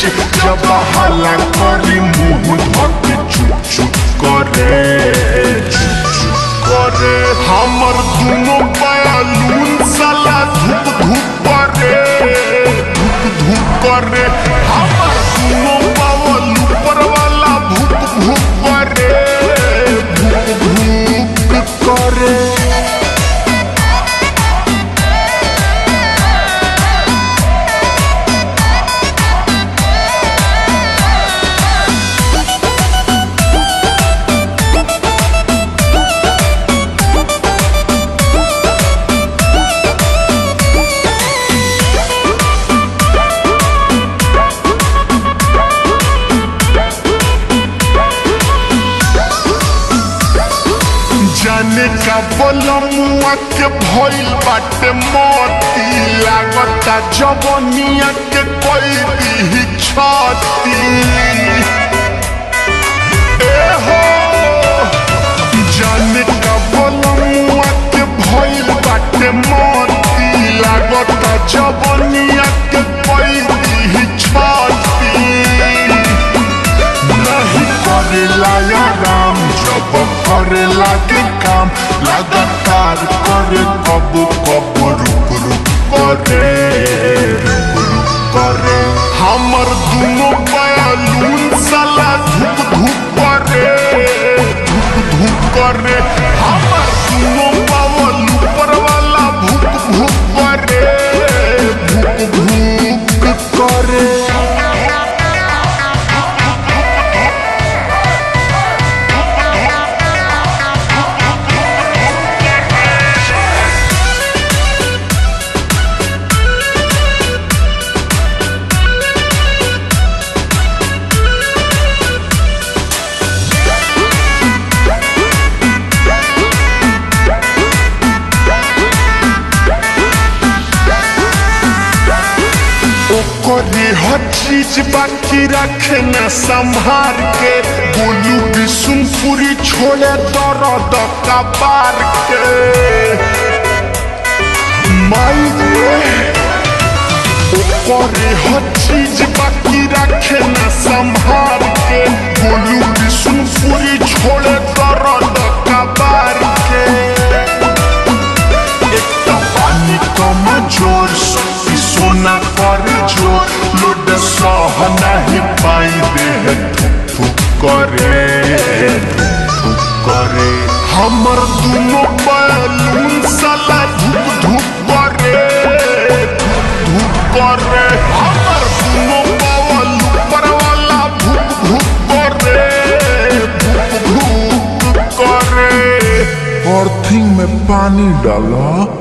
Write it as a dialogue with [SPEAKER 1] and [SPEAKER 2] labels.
[SPEAKER 1] जब हला करी मुंह धके चुप चुप करे चुप चुप करे हमर दुनो बयालून साला धूप धूप करे धूप धूप करे हमर दुनो बावल ऊपर वाला भूप भूप करे भूप भूप करे जाने का बलमुआ के भइल बाटे मोती लागता जवनिया के कोई दी छाती ए हो जाने का बलमुआ के भइल बाटे मोती लागता जवनिया के कोई दी छाती नहीं करेला या राम जब करेला के काम लगातार करे कब कब रुक रुक करे रुक रुक करे हमर दुनो बयालून साला धूप धूप करे धूप धूप करे हमर दुनो बावल ऊपर वाला भूप भूप करे भूप भूप करे ओकरे हर चीज बाकी रखे न संभार के बोलू बिशुनपुरी छोड़े दर्द कबार के माई रे ओकरे हर चीज बाकी रखे न संभार के बोलू बिशुनपुरी छोड़े दर्द कबार के एक तो पानी कम जोर शक्ति सोना कर जोर लोड सह नहीं पाई दे थुक थुक करे थुक थुक करे हमर दुनो बैलून साला धुक धुक करे धुक धुक करे हमर दुनो बावल ऊपर वाला भुक भुक करे भुक भुक करे
[SPEAKER 2] अर्थिंग में पानी डाला